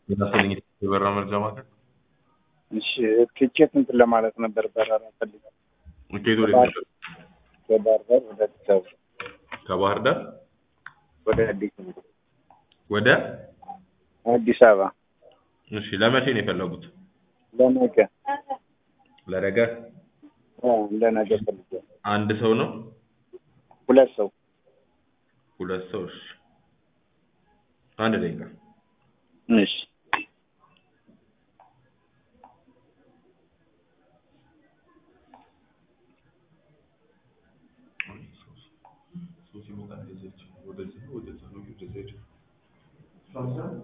የታሰለኝ የበረራ መረጃ ማዕከል እሺ ትኬት እንትን ለማለት ነበር በረራ ፈልጋለሁ። ከየት ወደ ከባህር ከባህር ዳር ወደ አዲስ አበባ ከባህር ዳር ወደ አዲስ አበባ ወደ አዲስ አበባ እሺ ለመቼ ነው የፈለጉት? ለነገ ለነገ አ፣ ለነገ ፈልጋለሁ። አንድ ሰው ነው ሁለት ሰው ሁለት ሰው እሺ አንድ ደቂቃ እሺ ወደዚህ ወደዛ ነው ወደዛ